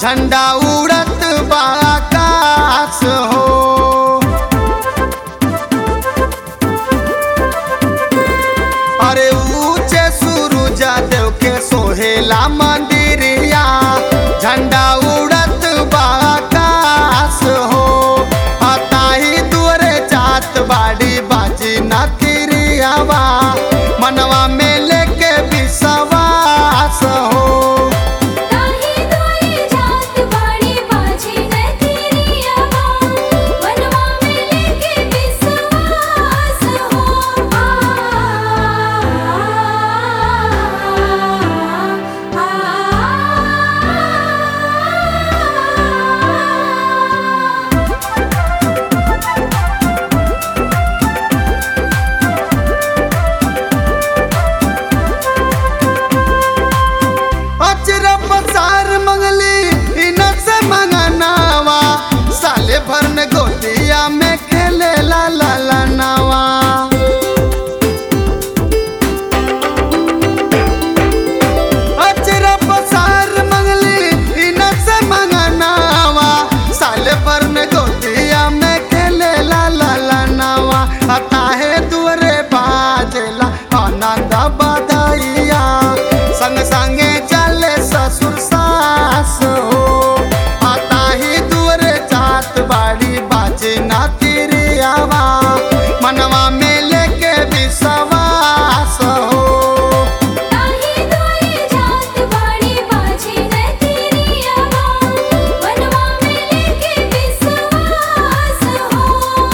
झंडा उड़त बा आकाश हो अरे ऊंचे सूरज देव के सोहेला मंदिरिया झंडा उड़त बा आकाश हो अताही दुरे जात बाड़ी बाजी नखरियावा मनवा में लेके विश्वास हो ताही दोई जात बाड़ी बाजी नखरियावा मनवा में लेके विश्वास हो आ आ अचरा पसार मंगली इन से मंगनावा साले भर में गोतिया में खेले ला ला ला नावा अचरा पसार मंगली इन से मंगनावा साले भर में गोतिया में खेले ला ला ला नावा अताहे दुरे बाजेला आनंद बधाइया संग संगे चले ससुर सास हो अताही दुरे जात बाड़ी बाजे ना तिरियावा मनवा में लेके विश्वास हो ताही दोई जात बाड़ी बाजी नखरियावा मनवा में लेके विश्वास हो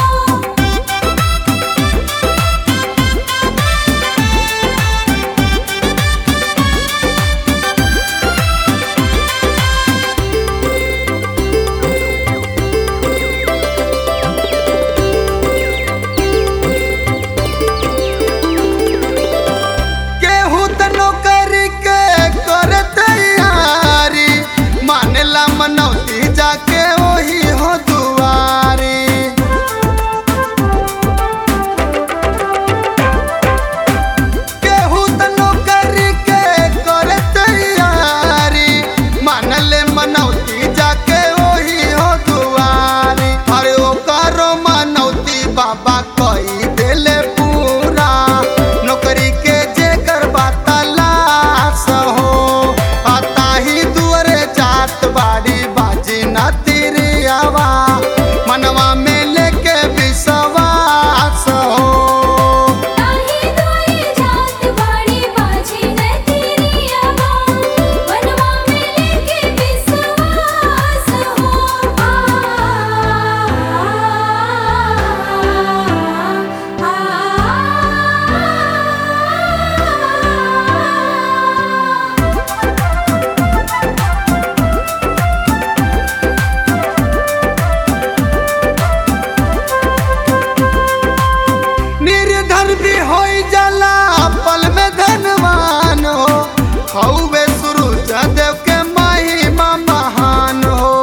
केहू त नौकरी के कर तैयारी मानेला मनौती जाके वही हो दुआरी केहू त नौकरी के कर तैयारी मानले मनौती जाके वही हो दुआरी अरे ओ करो मनौती बाबा कई देले पूरा नौकरी के जे करबा तलाश हो अताही दुअरे जात बाड़ी बाजी ना तिरियावा मनवा में लेके विश्वास हो ताही दोई जात बाड़ी बाजी नखरियावा मनवा में लेके विश्वास हो आ आ निर्धन भी हो जाला पल में धनवान हो हौवे सूरज देव के महिमा महान हो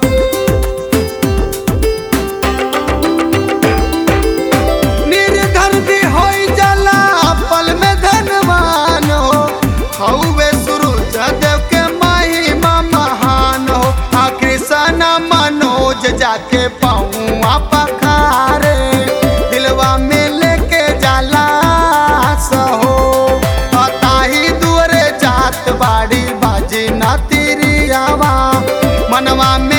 निर्धन भी हो जाला पल में धनवान हो हौवे सूरज देव के महिमा महान हो आ कृष्ण मनोज जाके पाऊँ पखारे दिलवा में लेके जाला सहो अताही दुअरे जात बाड़ी बाजी ना तिरियावा मनवा में